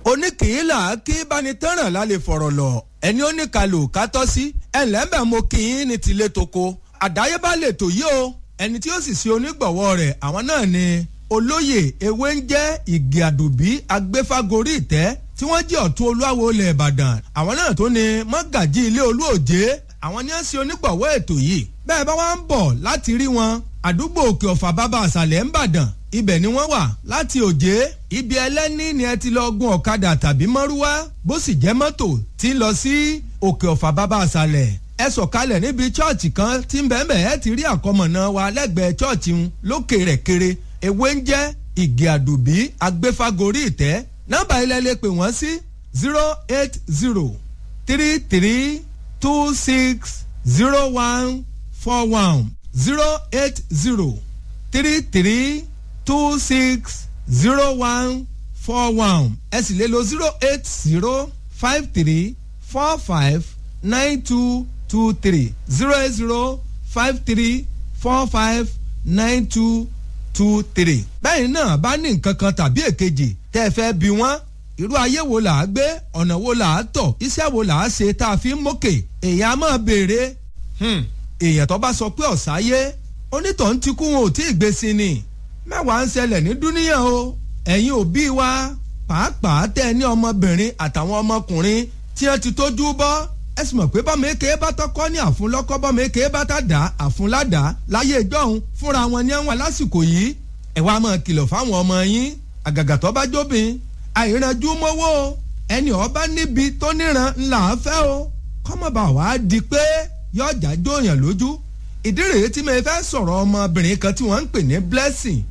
oníkìílà kí bánitẹ́ràn lálẹ́ fọ̀rọ̀ lọ ẹni ó ní kalò kátọ́ sí ẹ̀ńlẹ́mbẹ̀ mo kì í ní tilé toko àdáyébá lè tò yí o ẹni tí ó sì ṣe onígbọ̀wọ́ rẹ̀ àwọn náà ni olóyè ewé ń jẹ́ ìgè àdùbí agbéfágorí ìtẹ́ tí wọ́n jẹ́ ọ̀tún olúwawo ilẹ̀ ìbàdàn àwọn náà tó ní mọ́gàjí ilé olúòjé àwọn ni ó ṣe onígbọ̀wọ́ ètò yìí bẹ́ẹ̀ bá wá ń bọ̀ láti rí wọn àdúgbò òkè ọ̀fà bàbá àṣàlẹ̀ ń bàdàn ibẹ̀ ni wọ́n wà láti òjé ibi ẹlẹ́ni ni ẹ ti lọ gun ọ̀kadà tàbí mọ́rúwá bó sì jẹ́ mọ́tò tí ń lọ sí òkè ọ̀fà bàbá àṣàlẹ̀ ẹ sọ̀kalẹ̀ níbi chọ́ọ̀chì kan tí ń bẹ́ẹ̀ bẹ́ẹ̀ ti rí àkọmọ̀nà wa lẹ́gbẹ̀ẹ́ chọ́ọ̀chì ń lókè rẹ̀ kéré ewé ń jẹ́ ìgè àdùbí agbéfágorí ìtẹ́ nọ́mbà ilẹ̀ lè pè wọ́n sí zero eight zero three three two six zero one four one zero eight zero three three two six zero one four one ẹ sì lè lo zero eight zero five three four five nine two two three zero eight zero five three four five nine two two three. bẹ́ẹ̀ náà bá ní nǹkan kan tàbí èkejì tẹ́ ẹ fẹ́ bí wọ́n irú ayé wo là á gbé ọ̀nà wo là á tọ̀ iṣẹ́ wo là á ṣe tá a fi ń mókè èèyàn á máa béèrè èèyàn tó bá sọ pé ọ̀sáyé onítọ̀hún ti kú wọn ò tí ì gbé sí ni mẹ́wàá ń ṣẹlẹ̀ ní dúníyàn o ẹ̀yin òbí wa pàápàá tẹ́ ẹ ní ọmọbìnrin àtàwọn ọmọkùnrin tí wọ́n ti tójú bọ́ ẹ sì mọ̀ pé bọ́mọ èké bá tọkọ ní àfúnlọ́kọ́ bọ́mọ èké bá tá dá àfúnládàá láyé ìjọ́hun fúnra wọn ní àwọn lásìkò yìí ẹ wá máa kìlọ̀ fáwọn ọmọ yín àgàgà tó bá jóbin àìrànjú mọ́wọ́ ẹni ọba níbi tó níran ńlá fẹ́ o kọ́mọba wàá di pé yọjà jóyàn lójú ìdí rèé tí mo fẹ́ sọ̀rọ̀ ọmọbìnrin kan tí wọ́n ń pè ní blessing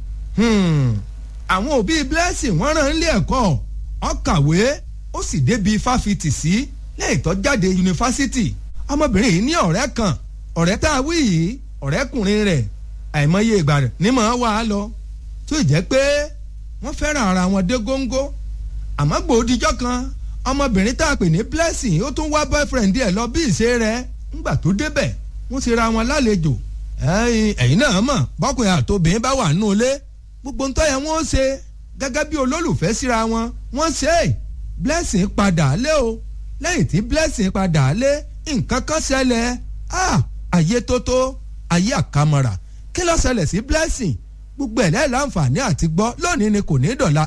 àwọn òbí blessing wọ́n rán ilé ẹ̀kọ́ ó kàwé ó sì débi fáfitì sí lẹ́yìn tó jáde yunifásitì ọmọbìnrin yìí ní ọ̀rẹ́ kan ọ̀rẹ́ tá a wí yìí ọ̀rẹ́kùnrin rẹ̀ àìmọye ìgbà rẹ̀ ní mọ̀ ọ́ wà á lọ tó jẹ́ pé wọ́n fẹ́ràn ara wọn dé góńgó àmọ́ gbòdìjọ́ kan ọmọbìnrin tá a pè ní blessing ó tún wá boyfriend ẹ̀ lọ bí ìṣe rẹ̀ ńgbà tó débẹ̀ wọ́n ti ra wọn lálejò ẹ̀yin náà mọ̀ bọ́kùnrin àtòbìnrin bá wà nínú ilé gbogbo ń tọ́yẹ wọ́n ṣe gẹ́gẹ́ bí olólùfẹ́ síra wọn wọ́n ṣe é blessing padà lé o lẹ́yìn tí blessing padà lé nǹkan kan ṣẹlẹ̀ ayé tótó ayé àkàmọ̀rà kí ló ṣẹlẹ̀ sí blessing gbogbo ẹ̀ lẹ́yìn láǹfààní àti gbọ́ lónìí ni kò ní dọ̀la